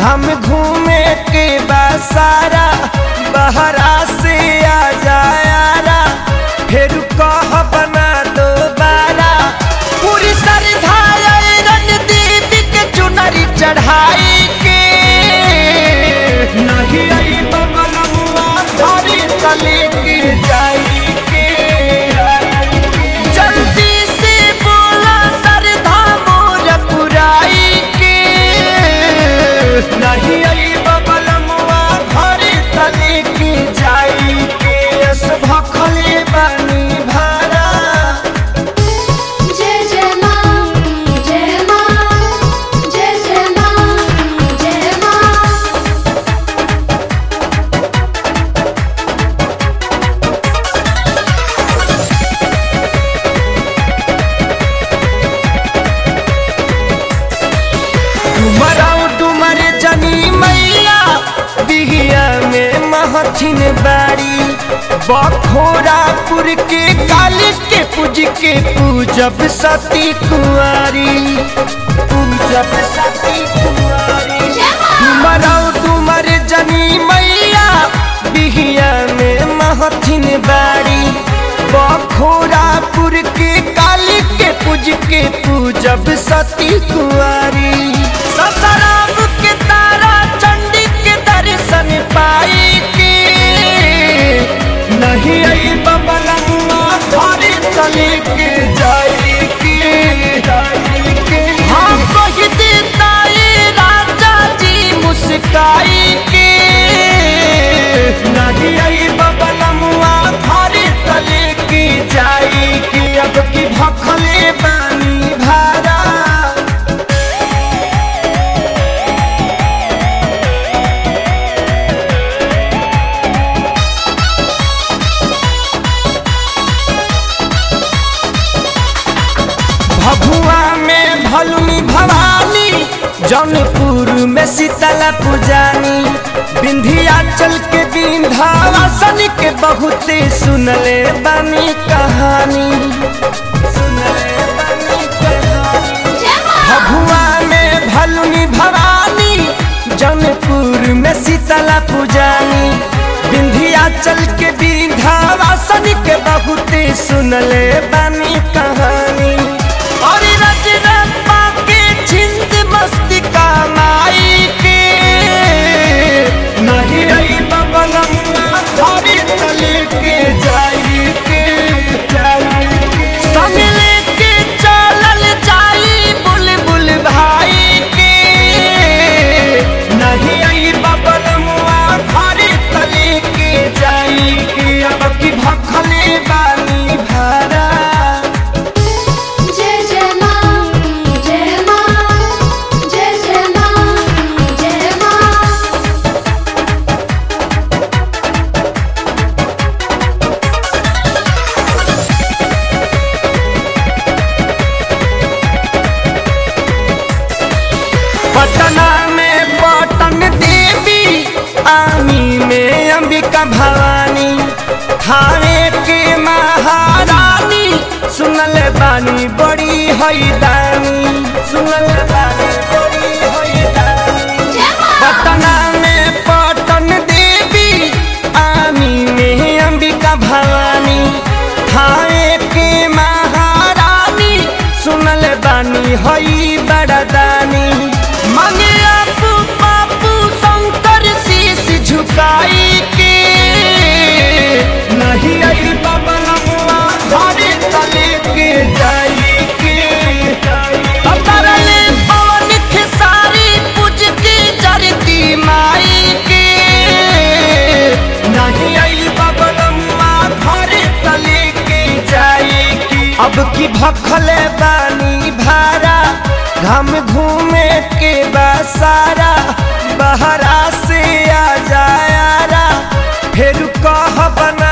हम घूमे के बसारा बहरा से आ जायारा फिर कह बना दोबारा पूरी श्रद्धा रणदीप के चुनरी चढ़ाई के नहीं आई बबलुआ धरी तले के जाई के जल्दी से बोला श्रद्धा मोर पुराई के नहीं आई बबलुआ धरी तले के जाई के यस भखले बानी भारा जय जय माँ जय माँ जय जय माँ जय माँ डुमराऊ डुमर जनी मैया बिहिया में महथिन बाड़ी बखोरापुर के काली के पूज के पूजब सती कुंवारी पूजब सती कुंवारी डुमराऊ डुमर जनी मैया बिहिया में महथिन बाड़ी बखोरापुर के काली के पूज के पूजब सती कुंवारी ससराम के तारा चंडी के दर्शन पाई के नहीं आई बबलुआ धरी तले के जाई के जाई के हाँ कह देता ये राजा जी मुस्काई के नहीं आई बबलुआ धरी तले के जाई के अब की भखले बानी भारा भभुआ में भलुनी भवानी जौनपुर में शीतला पुजानी विंध्याचल के विंध्यावासन के बहुते सुनले बानी कहानी सुनले बानी कहानी भभुआ में भलुनी भवानी जौनपुर में शीतला पुजानी विंध्याचल के विंध्यावासन के बहुते सुनले बानी कहानी और रजरप्पा के छिंद मस्ती का माई के नहीं आई बबलम्मा धरी तले के जाई के जाई के संग लेके चलल जाई बुलबुल भाई के नहीं आई बबलम्मा धरी तले के जाई के अब की भखले बानी भारा जय जय माँ जय माँ जय जय माँ जय माँ पटना में पटन देवी आमी में अंबिका भवानी थाने के महारानी सुनल बानी बड़ी हैदानी सुनल बानी बड़ी हैदानी पटना में पटन देवी आमी में अंबिका भवानी थाने के महारानी सुनल बानी हई बड़दानी मांगे आपू पापू शंकर शीश झुकाई के नहीं आई बबलुआ धरे तले के जाई के अतरले पवन खेसारी पूज के जरती माई के नहीं आई बबलुआ धरे तले के जाई के अब की भखले बानी भारा घम घूमे के बसारा बहरा से आ जायारा फिर कह बना